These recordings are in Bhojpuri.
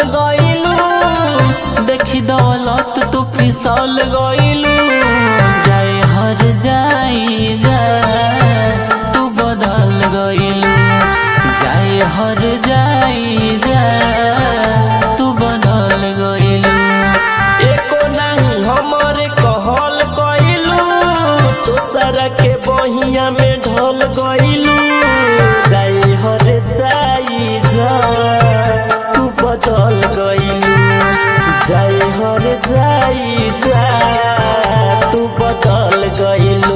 गइलू देखी दौलत तू फिसल गइलू जाए हर जाई जा तू बदल गइलू जाए हर जाई जा तू बदल गइलू एको नहीं हमरे कहल गइलू दूसरा के बहिया में ढल गइलू जाई हर जाई जा तू बदल गइलू जाई हर जाई जा तू बदल गइलू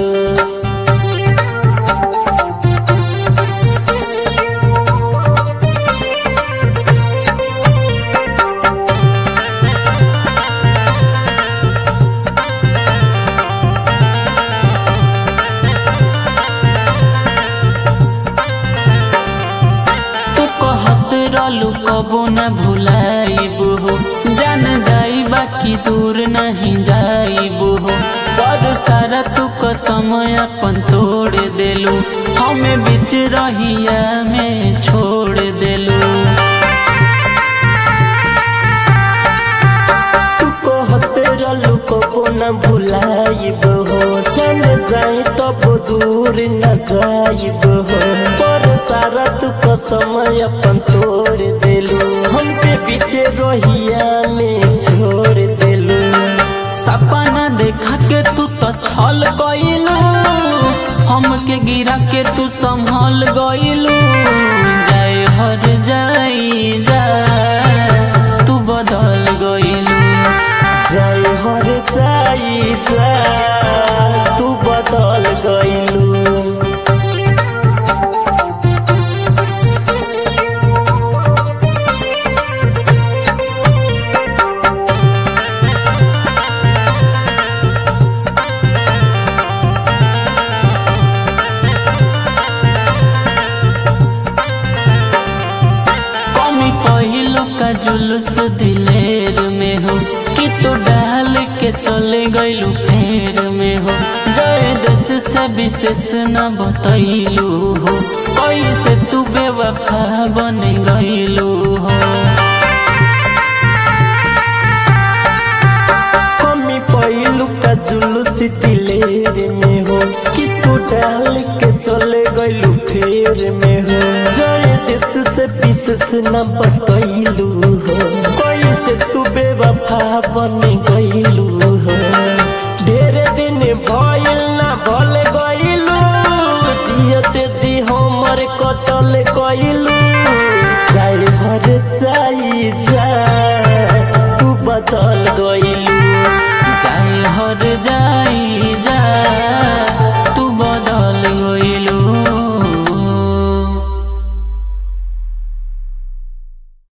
तू कहत रहलू कबो न भुलाइबू हो जान जाई बाकी दूर नहीं जाइबू हो पर सारा तू कसम अपन तोड़ देलू हमें बीच रहिया में छोड़ देलू तू कहते रहलू कबो न भुलाइब हो चल जाई तब दूर न जाइब हो पर सारा तू कसम अपन तोड़ देलू हमके पीछे रोहिया में छोड़ देलू सपना देखा के तू तो छल गइलू हमके गिरा के तू संभल गइलू जाए हर जाई जा तू बदल गइलू जाई हर जाई जा तू बदल गइलू कमी पहिलो का जुलूस दिलेर में हो कि तू डाल के चले गइलू फेर में हो जय देश से विशेष न बतैलू हो कैसे तू बेवफा बन गइलू हो कमी पहिलू का जुलूस दिलेर में हो कि तू डाल के चले गइलू फेर में हो जय देश से विशेष न बतैलू हो कैसे तू बेवफा बन गइलू हो ढेरे दिन भइल ना भल गइलू जियते जी हमर कटल गइलू चाहे हर जाई जा तू बदल गइलू जाए हर जाई जा